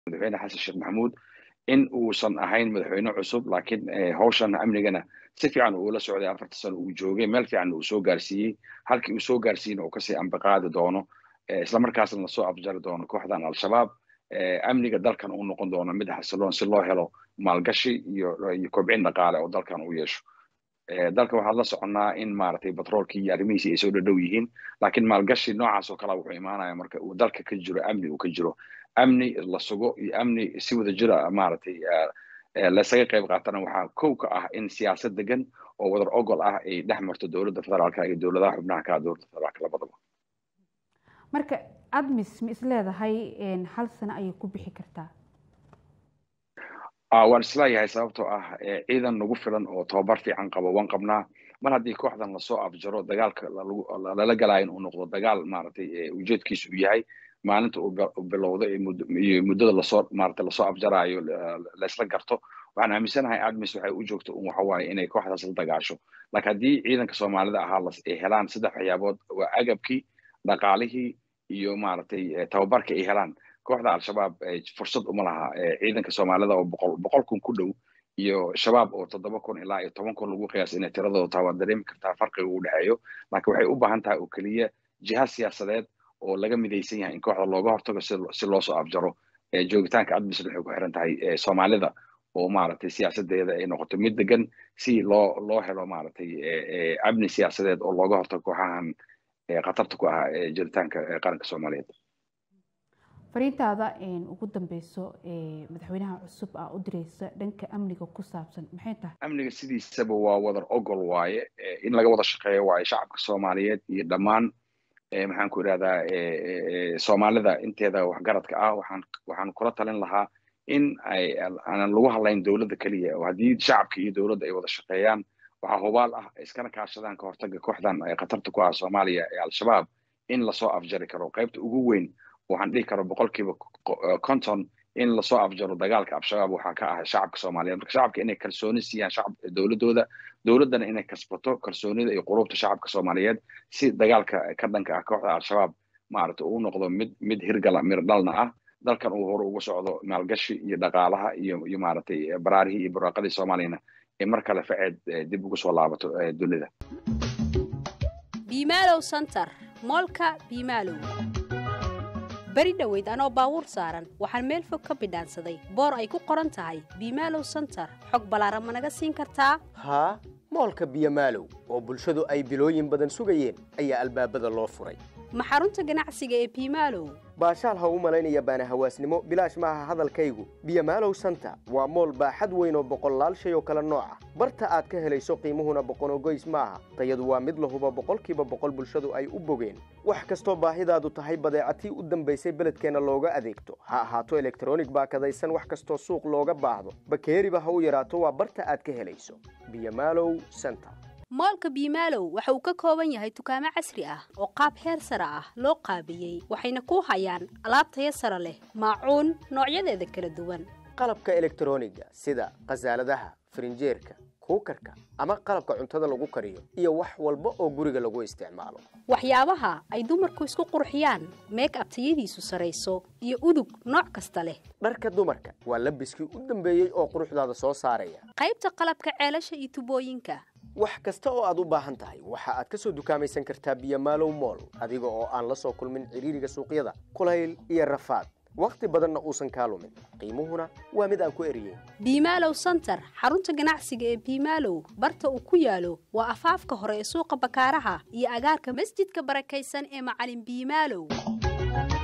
madaxweyne xasan sheekh maxamuud in uusan ahayn madaxweyne cusub laakiin hawshan amnigana si fiican uula socday afarta sano uu joogay meel fiican uu soo gaarsiiyey halkii uu soo gaarsiiyeyna uu kasii ambiqaadi doono islamarkaasna lasoo afjari doono kooxdan al-shabaab amniga dalkan uu noqon doono mid xasiloon si loo helo maalgashi iyo iyo kobcin dhaqaale oo dalkan uu yeesho dalka waxaan la soconnaa in maaragtay batroolkii iyo arrimihiisi ay soo dhadhow yihiin laakiin maalgashi noocaas oo kale wuxuu imaanaya marka uu dalka ka jiro amni uu ka jiro amni la sugo iyo amni si wada jira maaragtay laysaga qayb qaatana waxaa kow ka ah in siyaasad degan oo wadar ogol ah ay dhex marto dowladda federaalka iyo dowladaha xubnaha ka dowladda federaalka labadaba marka admis ma is leedahay hal sano ayay ku bixi kartaa waan isleeyahay sababtoo ah ciidan nagu filan oo tababar fiican qabo waan qabnaa mar haddii kooxdan lasoo afjaro dagaalka lala galaayo in uu noqdo dagaal maaragtay ujeedkiisu uu yahay maalinta uu bilowdo iyo muddada lasoo maaragtay lasoo afjaraayo laysla garto waxaan aaminsanahay admis waxay u joogto un waxa waaye inay kooxdaas la dagaasho laakiin haddii ciidanka soomaalida ahaa ay helaan saddex waxyaabood waa agabkii dhaqaalihii iyo maaragtay tababarka ay helaan kooxda al-shabaab fursad uma laha ciidanka soomaalida oo boqol boqol kun ku dhow iyo shabaab oo toddoba kun ilaa iyo toban kun lagu qiyaas inay tiradooda taa waad dareemi kartaa farqiga u dhexeeyo laakiin waxay u baahan tahay oo keliya jiha siyaasadeed oo laga midaysan yahay in kooxda looga hortago si loo soo afjaro joogitaanka admisna waxay ku xiran tahay soomaalida oo maaragtay siyaasadeeda ay noqoto mid degan si loo loo helo maaragtay amni siyaasadeed oo looga hortago kooxahan khatarta ku ah jiritaanka qaranka soomaaliyeed fariintaada ugu dambeyso madaxweynaha cusub aa u direysa dhanka amniga ku saabsan maxay tahay amniga sidiisaba waa wadar ogol waaye in laga wada shaqeeyo waaye shacabka soomaaliyeed iyo dhammaan maxaan ku idhahdaa soomaalida inteeda waxgaradka ah waxaan waxaan kula talin lahaa in ay aanan lagu hadlayn dowladda keliya oo haddii shacabka iyo dowladda ay wada shaqeeyaan waxaa hubaal ah iskana kaashadaan ka hortaga kooxdan khatarta ku ah soomaaliya ee al-shabaab in lasoo afjari karo qaybta ugu weyn waxaan dhihi karo boqolkiiba conton in lasoo afjaro dagaalka al-shabaab waxaa ka ah shacabka soomaaliyeed marka shacabka inay kalsooni siiyaan shacab dowladooda dowladdana inay kasbato kalsoonida iyo qulubta shacabka soomaaliyeed si dagaalka ka dhanka ah kooxda al-shabaab maaragta uu noqdo mid mid hirgala mirdhalna ah dalkan uu hore uga socdo maalgashi iyo dhaqaalaha iyo iyo maaragtay baraarihii iyo barwaaqadii soomaaliyana ee mar kale faceed dib ugu soo laabato dunida biimaalow center moolka biimaalow beri dhoweyd anoo baabuur saaran waxaan meel fog ka bidhaansaday boor ay ku qoran tahay biimaalow center xog ballaaran ma naga siin kartaa haa moolka biyomaalow oo bulshadu ay bilooyin badan sugayeen ayaa albaabada loo furay ma xarunta ganacsiga ee biimaalow baashaal ha u malaynaya baana hawaasnimo bilaash maaha hadalkaygu biyomaalow santa waa mool baaxad weyn oo boqollaal shay oo kale nooca barta aad ka helayso qiimuhuna boqonogoys maaha tayadu waa mid lahuba boqolkiiba boqol bulshadu ay u bogeen wax kastoo baahidaadu tahay badeecatii u dambaysay beledkeenna looga adeegto ha ahaato elektronig baakadaysan wax kastoo suuq looga baahdo bakeeriba ha u yaraato waa barta aad ka helayso biyomaalow santa moolka biimaalow waxa uu ka kooban yahay dukaamo casri ah oo qaab heer sare ah loo qaabiyey waxayna ku hayaan alaab taya sare leh maacuun noocyadeeda kala duwan qalabka elektroniga sida khasaaladaha farinjeerka kuukarka ama qalabka cuntada lagu kariyo iyo wax walba oo guriga lagu isticmaalo waxyaabaha ay dumarku isku qurxiyaan meeg ab tayadiisu sarayso iyo udug nooc kasta leh dharka dumarka waa labiskii u dambeeyey oo quruxdaada soo saaraya qaybta qalabka ceelasha iyo tubooyinka wax kasta oo aad u baahan tahay waxa aad ka soo dukaamaysan kartaa biyomaalow mool adiga oo aan la soo kulmin cidhiiriga suuqyada kulayl iyo rafaad wakhti badanna uusan kaa lumin qiimuhuna waa mid aan ku eriyeyn biimaalow center xarunta ganacsiga ee biimaalow barta uu ku yaalo waa afaafka hore ee suuqa bakaaraha iyo agaarka masjidka barakaysan ee macalin biimaalow